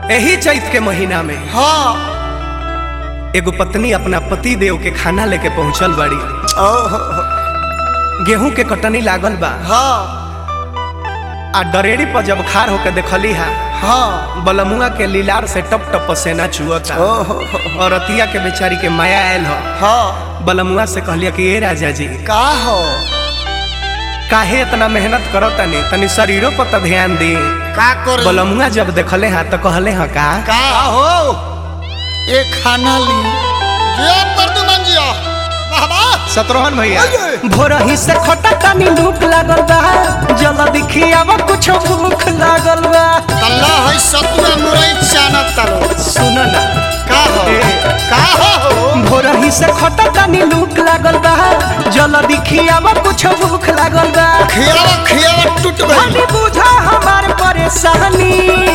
यही चैत के महीना में हाँ एगो पत्नी अपना पति देव के खाना लेके पहुंचल बाड़ी ओहो गेहूं के कटनी लागल बा हाँ आ डरेड़ी पर जब खार होके देखली हा हाँ बलमुआ के लीलार से टप टप पसेना चुअता ओहो और रतिया के बेचारी के माया आयल हो हाँ बलमुआ से कहलिया कि ए राजा जी का हो काहे इतना मेहनत करो तनी तनी शरीरों पर तो ध्यान दी का कर बलमुआ जब देखले हा तो कहले हा का का हो ये खाना ली जिया प्रदुमन जिया बाबा सतरोहन भैया अये! भोरही से खटा तनी भूख लागल बा जल दिखी अब कुछ भूख लागल बा तल्ला है सतुरा मुरई चाना तलो सुन ना का हो ए। का हो भोरही से खटा तनी भूख लागल बा जल दिखी अब कुछ भूख लागल बा खियावा खियावा टूट गई हनी बुझा हमार परेशानी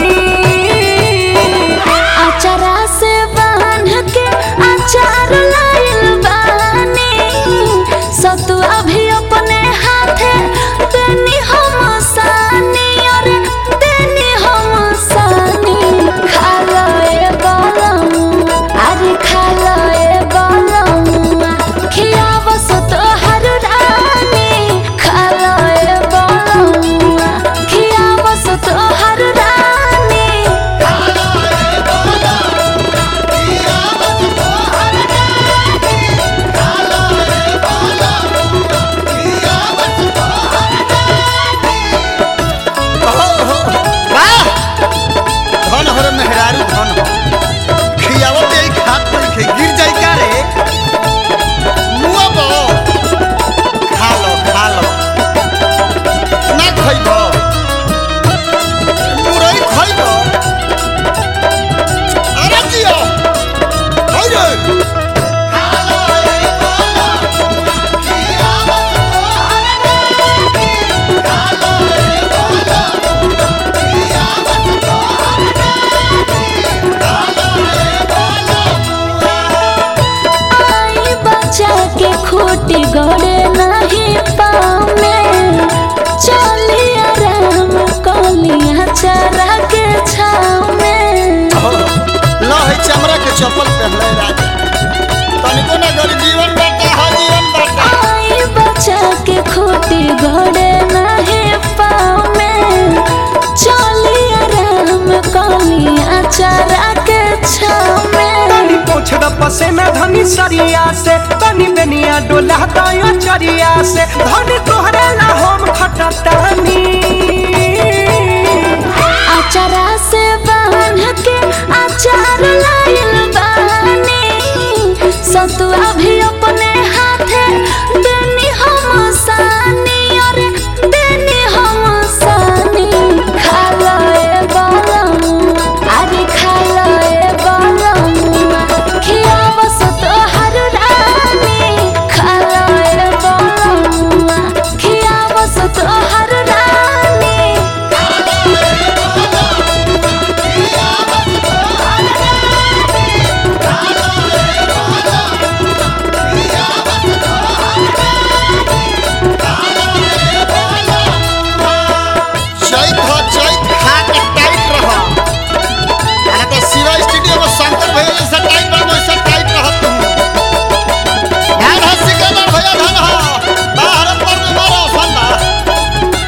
अचारा से बांध के अचार लाइल बानी सतुआ भी अपने हाथे देनी हम सानी और देनी हम सानी खा लो ए बलम अरे खा लो ए बलम खियाव सत हर रानी खा लो ए बलम खियाव सत हर रानी वाह धन हर मेहरारू धन हो खियावा दे खात पर खे गिर जाई का रे मुआ बो खा लो खा लो ना खइबो मुरई खइबो अरे जियो होइ रे आई बच्चा के खूटी गड़े नहीं पामे चली आराम कलिया चरा के छाव में लो है चमड़ा के चप्पल पहनले राजा तनिको ना गरी जीवन बाटा हा जीवन बाटा आई बच्चा के खूटी गड़े नहीं पामे चली आराम कलिया चरा के छाव में तनी पोछ द पसेना धनी सरिया से तनी बेनिया डोला दयो चरिया से धनी तोहरे ला हम खटतानी अचारा से बांध के अचार लाइल बानी सतुआ भी अपने हाथे देनी हम सानी और देनी हम सानी खा लो ए बलम अरे खा लो ए बलम खियाव सत हर रानी खा लो ए बलम खियाव सत हर रानी चैत हो चैत खा के टाइट रह अरे तो शिवा स्टूडियो में शंकर भैया जैसा टाइट बा वैसा टाइट रह तुम धान हो सिकंदर भैया धान हो बाहर पर में मारो फंदा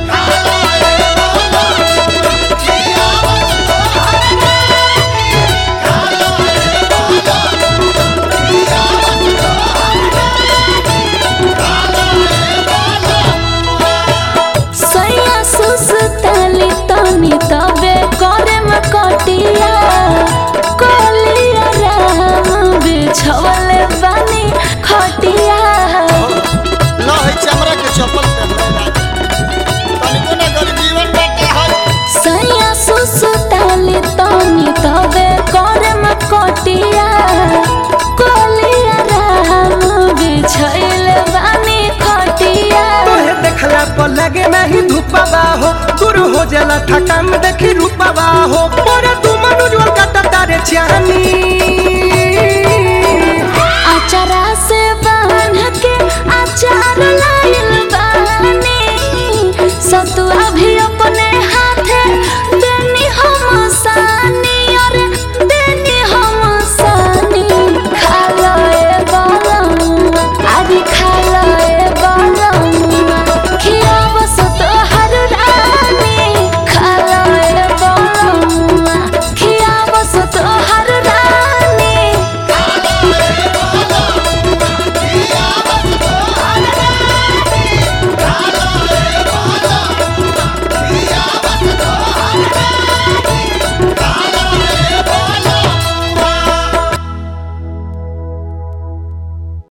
सैया सुसताली तनी तबे करे में कटिया कोलिया राम बिछवले बानी खटिया लो है चमड़ा के चप्पल पहनले राजा तनिको ना गरी जीवन बाटा हा सैया सुसताली तनी तबे करे में कटिया कोलिया राम बिछवले बानी खटिया तोहे देखला पर लगे नहीं धूपवा हो दूर हो जाला थकान देखी रूपवा हो पर तू मनुजोर कटा तारे चानी